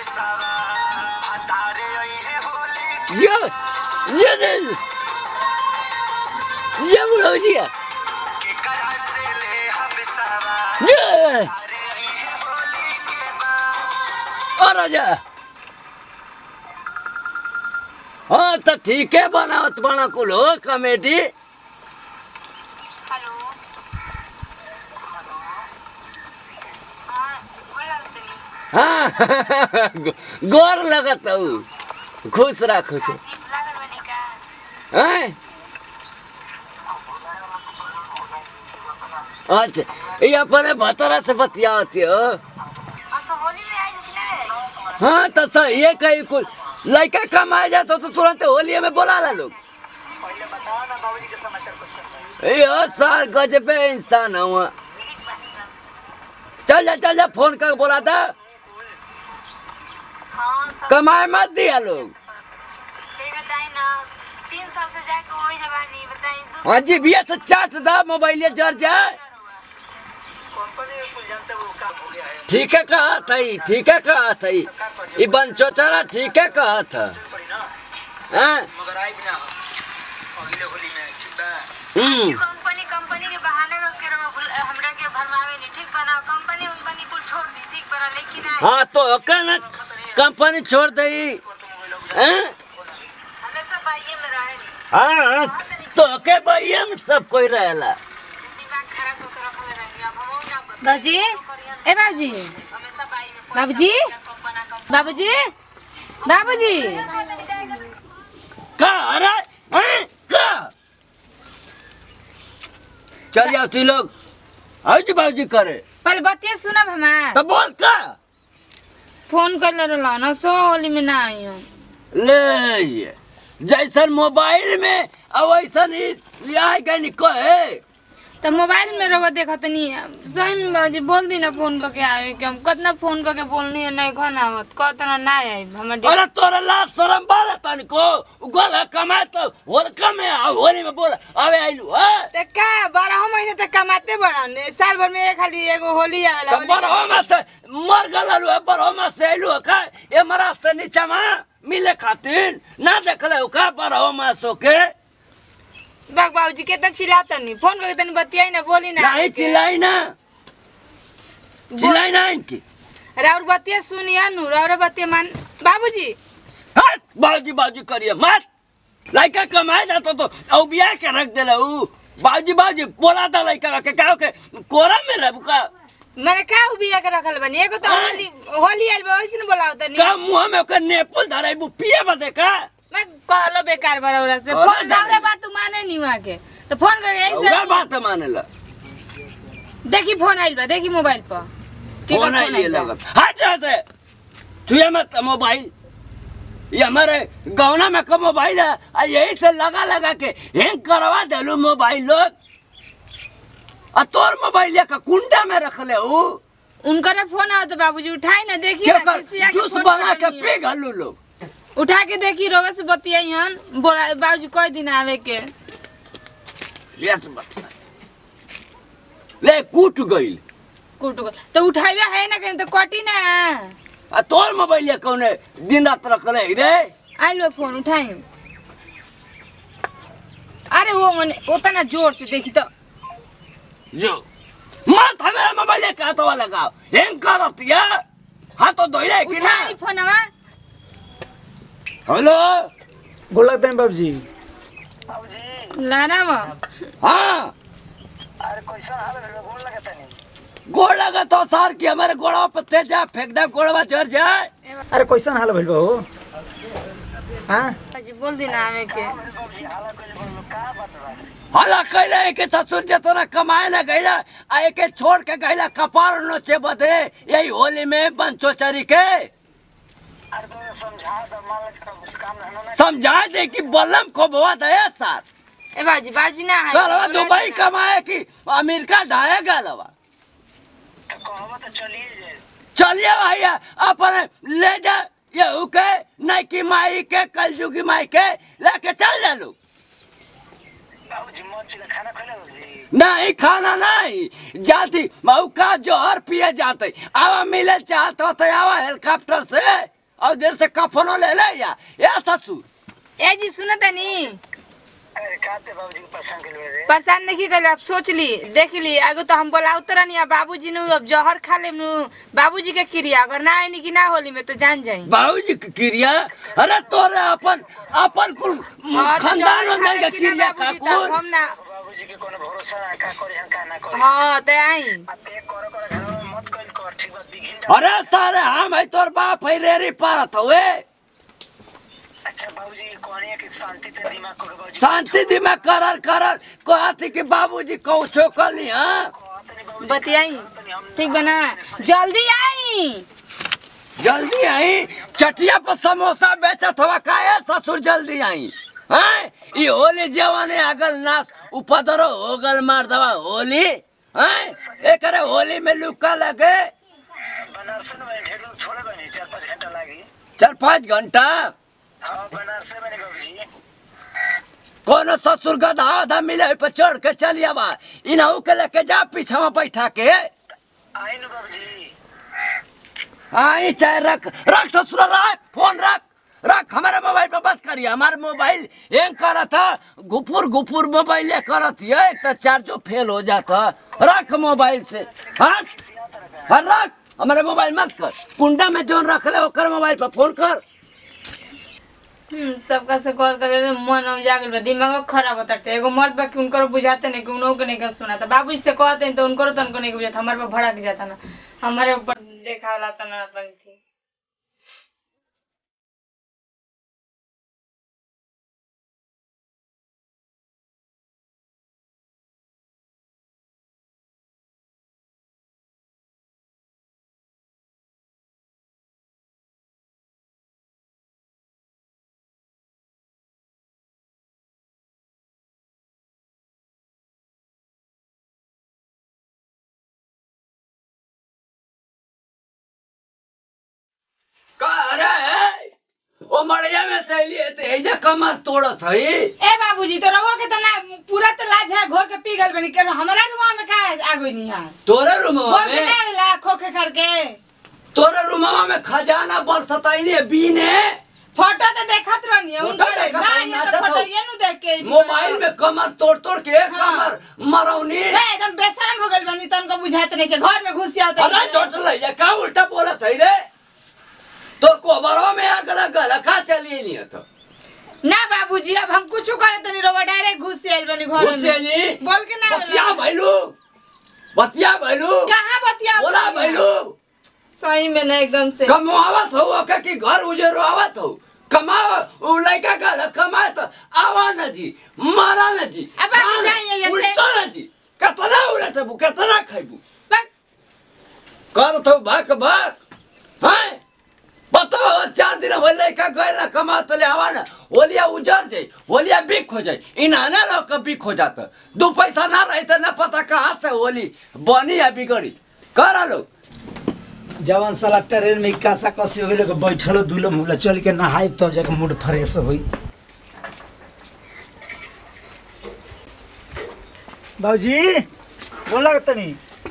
ये ये ये ये बुढ़ो जी ये और राजा हाँ तो ठीक है बनावत बना कुल हो कमेटी हेलो हाँ बोला तनी हाँ गोर लगत हूँ खुश रह खुश रह। अजीब लागल बनी का हैं? अच्छा ये अपने भतरा से बतियावती हो असो होली में आई कि नहीं हाँ तो सर ये कहीं कुल लड़का कमाए जाता तो तुरंत होली में बोला ला लोग पहले बताओ ना बाबूजी के समाचार क्वेश्चन यो सर गजबे इंसान हुआ ठीक बात है चल जा चल जा फोन कर बोला था हाँ सब कमाए मत दिया लोग सही बताई ना तीन साल से जाके वही जवानी बताई दूसरा हाँ जी भैया से चाट दा मोबाइल जर जाए कंपनी में कुल जानते हो काम हो गया है ठीक है कहा था ही, ठीक है कहा था ही। ये बंचोचरा ठीक है कहा था पड़ी ना हाँ? मगर आई बिना अगले होली में ठीक बा हम्म कंपनी कंपनी के बहाने करके रहो भुल- हमरा के भरमावे नहीं ठीक बना कंपनी कंपनी कुल छोड़ दी ठीक बना लेकिन आई हाँ तो ओका ना कंपनी छोड़ दे हाँ? हमेशा बाइये में रहे नहीं हाँ तो ओके भैया में सब कोई रहेला दिमाग खराब होकर रखले रहेंगे अब हम ना बता बाबूजी ए बाबूजी हमेशा बाई में बाबूजी कंपना कंपना बाबूजी बाबूजी का अरे हैं? का चल जाओ तू लोग आज बाजी करे पहले बतिया सुनब हमार तो बोल का फोन कर ले रहा ना सो होली में ना आई हूँ ले ये जैसन मोबाइल में अब वैसन ही आए गए नहीं कहे तो मोबाइल में रहो देखा तनी सही में बाबूजी बोल दी ना फोन करके आवे कि हम कितना फोन करके बोलनी है नहीं घर आवत कहतना ना आई हमर अरे तोरा लाज शरम बारे तनिको गोल कमाए तो होल कमे आ होली में बोल अबे आइलू हां तो का बारह महीने तक कमाते बड़न साल भर में एक खाली एगो होली आवेला तो होली के बरहो में से मर गललू है बरहो में से आइलू का ये मरा से नीचे में मिले खातिर ना देखले का बरहो में सो के बाग बाबूजी कितना चिल्लातनी फोन करके तनी बतियाई ना बोली ना नहीं चिल्लाई ना चिल्लाई ना इनकी राउर बतिया सुनिया नु राउर बतिया मान बाबूजी हट बाजी बाजी करिए मत लड़का कमाए जाता तो औ बिया के रख देला ऊ बाजी बाजी बोला था लड़का के का के कोरा में रह का मैंने का बिया के रखल बनी एगो तो हाँ। होली होली आइल बा वैसे न बोलाओ तनी का मुंह में ओकर नेपुल धराई बु पिए बदे का मैं कहलो बेकार बरौरा से अरे फोन जाने। दावरे बात तू माने नहीं वहां के तो फोन करके ओकरा ऐसे बात मानेला देखी फोन आइल बा देखी मोबाइल पर केकर फोन आई आइल बा? लगत हट जा से छुए मत मोबाइल ये हमारे गौना में का मोबाइल है आ यही से लगा लगा के हैंग करवा देलू मोबाइल लोग आ तोर मोबाइल का कुंडा में रख ले ऊ उनकर फोन आवत बाबूजी उठाई ना देखी क्या ना कर किसिया के जूस फोन बना के करनी है। पी घलू लोग उठा के देखी रोवे से बतियाई हन बोला बाबूजी कोई दिन आवे के ले से बतिया ले कूट गइल कुट को तो उठाइबे है ना कहीं तो कटी ना आ तोर मोबाइल कौने दिन रात रख ले रे आइल बा फोन उठाई अरे वो मने उतना जोर से देखी तो जो मत हमें मोबाइल का तो लगाओ हैंग करत या हाँ तो धोइले कि ना उठाई फोनवा हेलो गोड़ लगते हैं बाबूजी बाबूजी लाना बा हाँ अरे कैसा हाल है गोल लगता नहीं गोड़ लगा तो सार की हमारे गोड़ा पे तेज जा फेंक दे गोड़वा चढ़ जाए अरे कैसन हाल भइल बा हो हाँ जी बोल दी ना आवे के बाबूजी हाला कइले बोलो का बात बा हला कैला एक ससुर जतना कमाए ना गईला आ एक छोड़ के गईला कपार नोचे बदे यही होली में बंचो चरी के अरे तो समझा दो मान का काम रहना ना समझा दे कि बलम को बुआ दया सार ए बाजी बाजी ना है गलवा दुबई कमाए कि अमेरिका ढाए गलवा तो कहवा तो चलिए जाए चलिए भैया अपने ले जा ये उके नहीं की माई के कलजुगी माई के लेके चल जा लोग बाबूजी मन से खाना खइले बाबूजी नहीं खाना नहीं जाती मऊ का जोहर पिए जाते आवा मिले चाहते हो तो आवा हेलीकॉप्टर से और देर से कफनो ले ले या ए ससुर ए जी सुनो तनी अरे काते बाबूजी के पसंद के लिए रे परेशान नहीं कर अब सोच ली देख ली आगो तो हम बोला उतर नहीं बाबूजी नु अब जहर खा ले नु बाबूजी के क्रिया अगर ना आईनी कि ना होली में तो जान जाई बाबूजी की क्रिया अरे तोरे अपन अपन कुल हाँ, तो खानदान जहर खा वंदन ले के कि ना क्रिया का बाबूजी, तब कुल हम ना बाबूजी के कोनो भरोसा ना का करी हम का ना करी हाँ तो आई आ ते करो करो घर में मत कइल कर ठीक बा बिगिन अरे सारे हम है तोर बाप है रेरी पारत हुए अच्छा बाबूजी कहनी कि शांति पे दिमाग करो बाबूजी शांति दिमाग करर करर कहती कि बाबूजी कौशो कली हाँ कहतनी बाबूजी बतियाई कहतनी हम ठीक बना जल्दी आई जल्दी आई चटिया पर समोसा बेचत हवा काहे ससुर जल्दी आई हैं ई होली जवाने अगल नास उपदरो होगल मार दवा होली हैं एकरे होली में लुका लगे बनारस में मैं ढेर लोग छोड़े बनी चार पाँच घंटा लागी चार पाँच घंटा हाँ बनारस में बनी बाबूजी कोनो ससुर गधा आधा मिले पर चढ़ के चली आवा इनहू के लेके जा पीछा में बैठा के आई नु बाबूजी आई चाहे रख रख ससुर रख फोन रख रख हमारे मोबाइल पे बात करिए हमारे मोबाइल हैंग करा था गुफुर गुफुर मोबाइल करत है एक तो चार्जो फेल हो जाता रख मोबाइल से हाँ हाँ रख हमारे मोबाइल मत कर कुंडा में जोन रख ले ओकर मोबाइल पे फोन कर हम्म, सबका से कॉल कर देते मन अब जागल बा दिमाग खराब होता है एगो मर्द बा कि उनको बुझाते नहीं कि उनको के नहीं के सुनाता बाबू से कहते हैं तो उनको तो उनको नहीं के बुझाता हमारे पे भड़क जाता ना हमारे ऊपर देखा वाला तो ना अपन थी का अरे ओ मड़िया में से लिए तो एजा कमर तोड़त है ए बाबूजी तो रहो के तो ना पूरा तो लाज है घोर के पी गल बनी के हमारा रुआ में का है आगो नहीं है तोरे रूमवा बोल के में ना वेला खोखे करके तोरे रूमवा में खजाना बरसताई ने बीने फोटो तो देखत रहनी है फोटो उनका देखत ना रहनी, ये तो नाचत फोटो हो। ये नु देख के मोबाइल में कमर तोड़ तोड़ के एक हाँ। कमर मरौनी ए, एकदम बेशरम हो गइल बनी तनको बुझाते नहीं के घर में घुस जाते अरे चोट लइया का उल्टा बोलत है रे तो कोबरवा में आग लगल का चली नहीं तो ना बाबूजी अब हम कुछ करे तो नहीं रोवा डायरेक्ट घुस से आइल बनी घर में घुसेली बोल के ना बतिया वेला भैलू बतिया भैलू कहां बतिया बोला भैलू सही में ना एकदम से कमावत हो के कि घर उजरो आवत हो कमाव उ लड़का गल कमाए तो आवा न जी मारा न जी अब आप हाँ न, जाइए ऐसे। उल्टा न जी कितना उलटबू कितना खैबू बक, कर तो भाक भाक हैं बताओ चार दिन हो लड़का गए ना कमा तो ले आवा ना होलिया उजर जाए होलिया बिक हो जाए इन आने लो का बिक हो जाता दो पैसा ना रहे तो ना पता कहाँ से होली बनी या बिगड़ी करा लो जवान साला ट्रेन में कासा कसी हो गइल बैठलो दुलो मुला चल के नहाई तब जाके मूड फ्रेश होई बाबूजी बोला तनी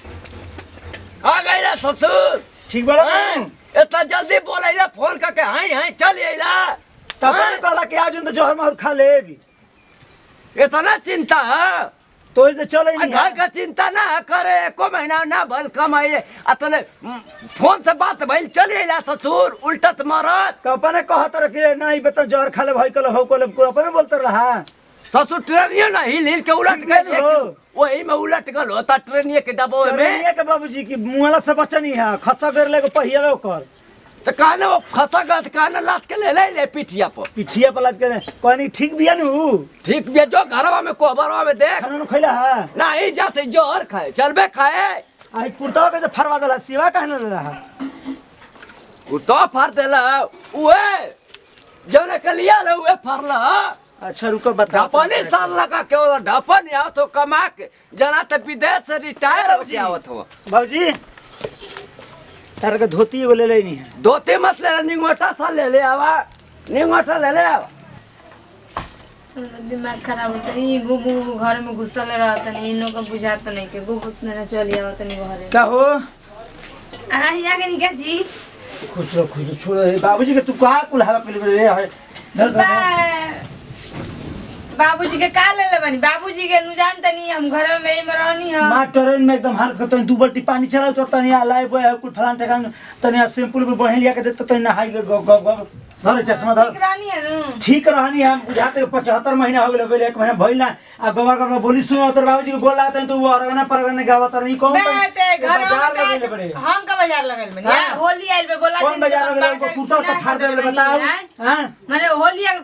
आ गई ना ससुर ठीक बड़ा हैं? इतना जल्दी बोला फोन करके हाई हाई चल अला तब कहला कि आज तो जहर मार खा ले भी इतना चिंता है तो इसे चले आ नहीं घर का चिंता ना करे एको महीना ना भल कमाइए अतले फोन से बात भइल चल अला ससुर उल्टत मारत तो अपने कहत रह कि नहीं बता जहर खा ले भाई कल हो कल को अपने बोलते रहा ससुर ट्रेनियो ना हिल हिल के उलट ठीक गए है हो। वही में उलट गल होता ट्रेनिए के डब्बो में ट्रेनिया के बाबूजी की मुआला से बचा नहीं है खसा कर ले को पहिया ओकर से कहने वो खसा गत कहने लात के ले ले ले पिठिया पर पिठिया पलट के कहनी ठीक बिया नु ठीक भी जो घरवा में कोबरवा में देख खाना नु खैला है ना ही जाते जोहर खाए चलबे खाए आई कुर्ता के तो फरवा दला सिवा कहने रहा उ तो फर देला उहे जौने के लिया ले उहे फरला अच्छा रुको बता ढपनी साल लगा के वो ढपन या तो कमा के जना तो विदेश से रिटायर हो जावत हो बाबूजी तार के धोती एगो ले लेनी है धोती मत ले निंगोटा सा ले ले आवा निंगोटा ले ले आवा दिमाग खराब होता है ये गुबु गुबु घर में घुसल रहता नहीं इन लोग को बुझाता नहीं के गुबु ना चली आवत नहीं घर क्या हो आ या के निका जी खुश रहो खुश रहो छोड़ो हे बाबूजी के तू कहाँ कुल हरा पहले रे है धर धर धर। बा- बाबूजी के का ले ले बनी बाबूजी के नु जान तनी हम घर में ही में रहनी हम माँ ट्रेन में एकदम हालत करते दू बल्टी पानी चलाओ तो तनी लाई बोए कुल फलान ठेकान तनी सिंपल में बढ़े लिया के दे तो तनी नहाई के ग ग ग धर चश्मा धर ठीक रहनी है नु ठीक रहनी हम बुझाते पचहत्तर महीना हो गए एक महीना भइल ना आ गोबर कर बोली सुनो तर बाबूजी को बोल लागत है तो वो अरगना परगना गावत नहीं कौन बे ते घर में बाजार का- लगेले बड़े हम का बाजार लगल बनी हाँ। यार होली आइल बे बोला कौन बाजार लगेले उनको कुर्ता तो फाड़ देले बताओ हां माने होली आ-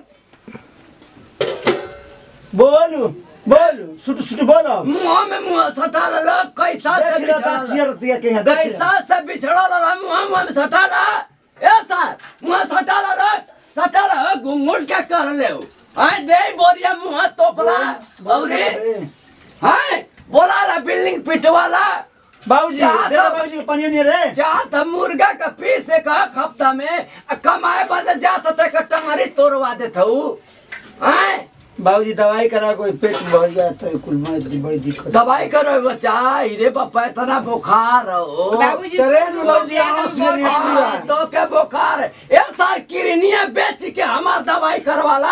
बोलू बोलू सुट सुट बोलो मुंह में मुंह सटा रहा कैसा से देख लो बिछड़ा बात चियर दिया के देख कैसा से बिछड़ा रहा मुंह मुंह में सटा रहा ए सर मुंह सटा रहा सटा रहा घुंघुट के कर ले आए दे बोरिया मुंह तोपला औरे हाय बोला ला बिल्डिंग पिटवाला बाबूजी जा दे तो- बाबूजी पानी नहीं रे जा त मुर्गा का पीस एक हफ्ता में आ कमाए बदे जा त ते टंगरी तोड़वा देत हूँ आए बाबूजी दवाई करा कोई पेट भर गया तो कुल में इतनी बड़ी दिक्कत दवाई करो बच्चा रे बापा इतना बुखार हो बाबूजी करे सुन नु बोल बाबूजी, दिया आवाज तो सुनिए बोल नहीं दिया। पूरा। तो के बुखार ए सर किरनिया बेच के हमार दवाई करवाला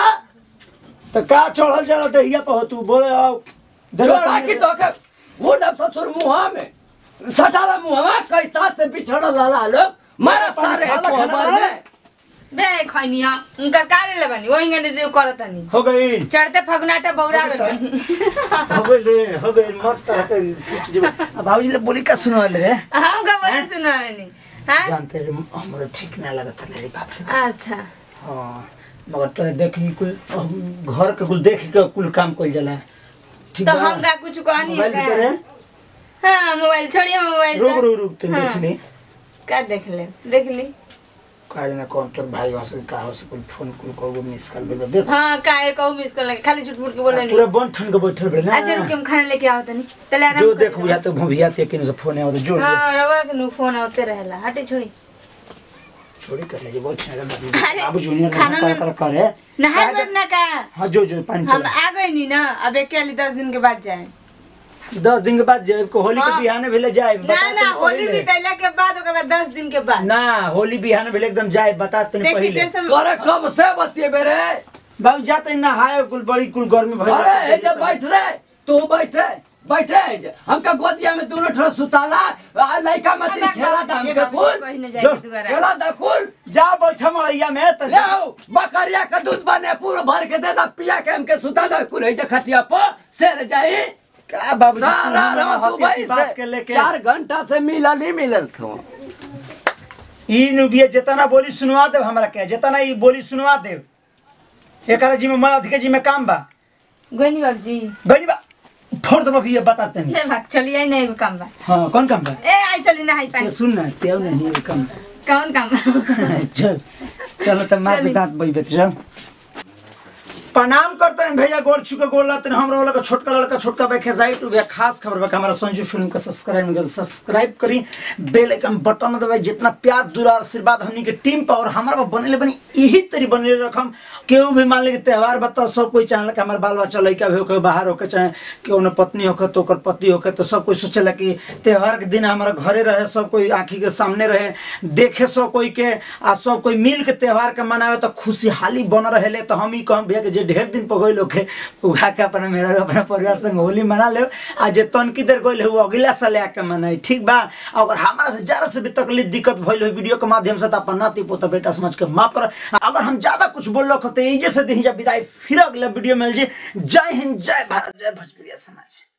तो का चढ़ल चढ़ल तो हिया पे हो तू बोले आओ दे दो जोड़ा पानी की दे। तो के वो जब ससुर मुहा में सटाला मुहा में कैसा से बिछड़ लाला लोग मारा सारे खाला खाना कोबर बना? में बे खैनी हा उनका का ले ले बनी वही गने दे करत नहीं हो गई चढ़ते फगनाटा बौरा गल बनी हो गई रे हो गई मत तरह के फूट जब अब बाबूजी ले बोली का सुनो रे हम का बोले सुना नहीं हां जानते रे हमरे ठीक ना लगत रे बाप रे अच्छा हाँ मगर तो देखी कुल हम घर के कुल देख के कुल काम कइल जाला ठीक तो बा? हम का कुछ कहनी मोबाइल भीतर है हां मोबाइल छोड़िए मोबाइल रुक तो। रुक रुक तुम हाँ। देख ली का देख ले देख ली काज ना काउंटर भाई वहां से का हो से कुल फोन कुल को मिस कर दे देख हाँ का है कहू मिस कर लगे खाली झूठ मूठ के बोल रहे पूरा नहीं बन ठन के बैठल बे ना अच्छा रुक हम खाना लेके आओ तनी तले आराम जो कर देख बुझा तो भुभिया ते किन से फोन आवत जो हां रवा के नु फोन आते रहेला हटे छोड़ी छोड़ी कर ले बहुत छागा अरे, बाबू जूनियर खाना कर में- कर करे नहाए बैठना का हां जो जो पानी हम चला आ गए नहीं ना अब एक के दस दिन के बाद जाए दस दिन के बाद जाए को होली के हाँ। बिहाने भेले जाए ना ना होली बीतैला के बाद ओकर बाद दस दिन के बाद ना होली बिहाने भेले एकदम जाए बता तने देखी पहले जैसे करे कब से बतिएबे रे बाबू जाते नहाए कुल बड़ी कुल गर्मी भइल अरे ए जे बैठ रे तू बैठ रे बैठ रे जे। हमका गोदिया में दोनों ठो सुताला आ लइका मत अब खेला बाबूजी, था ये हमके बाबूजी कुल कहीं न जो, जाएगी दोबारा खेला था कुल जा बैठा मड़ैया में त ले आओ बकरिया का दूध बने पूरा भर के दे दा पिया के हमके सुता दा कुल जे खटिया पर सेर जाई का बाबू सारा रमा तू भाई बात के से लेके चार घंटा से मिला नहीं मिलल थो ई नुबिया जितना बोली सुनवा देव हमरा के जितना ई बोली सुनवा देव एकरा जी में मैं अधिक जी में काम बा गोनी बाबूजी गनी बा फोड़ दबा भी ये बताते नहीं ले भाग चलिए आई नहीं काम बा हाँ कौन काम बा ए आई चली नहाई ते पानी सुन ना तेव नहीं ये काम कौन काम बा चल चलो तो मार के चली। दांत बई बेत चल प्रणाम करते हैं भैया गोड़ छुके गोड़ लाते हैं हमरा वाला का छोटका लड़का छोटका भाई खेसाई टू भैया खास खबर बा कि हमारा संजू फिल्म का सब्सक्राइब नहीं सब्सक्राइब करी बेल आइकन बटन दबाई जितना प्यार दुलार आशीर्वाद हमनी के टीम पर और हमारा बनले बनी यही तरी बनले रखम केहू भी मान ले कि त्योहार बताओ सब कोई चाहला कि हमारे बाल बच्चा लड़का भी होके बाहर होके चाहे केहू ने पत्नी होके तो ओकर पति होके तो सब कोई सोचेला कि त्योहार के दिन हमारा घरे रहे सब कोई आँखी के सामने रहे देखे सब कोई के आ सब कोई मिल के त्योहार के मनावे तो खुशहाली बन रहे तो हम ही कहम भैया कि जे ढेर दिन पर गई के उगा के अपना मेरा अपना परिवार संग होली मना ले आ जे तनकी देर गई है वो अगला साल आके मनाई ठीक बा अगर हमारा से ज्यादा से भी तकलीफ दिक्कत भइल हो वीडियो के माध्यम से तो अपन नाती पोता बेटा समझ के माफ कर अगर हम ज्यादा कुछ बोल रहे हो तो ये जैसे दी जा विदाई फिर अगले वीडियो में मिल जी जय हिंद जय भारत जय भोजपुरिया समाज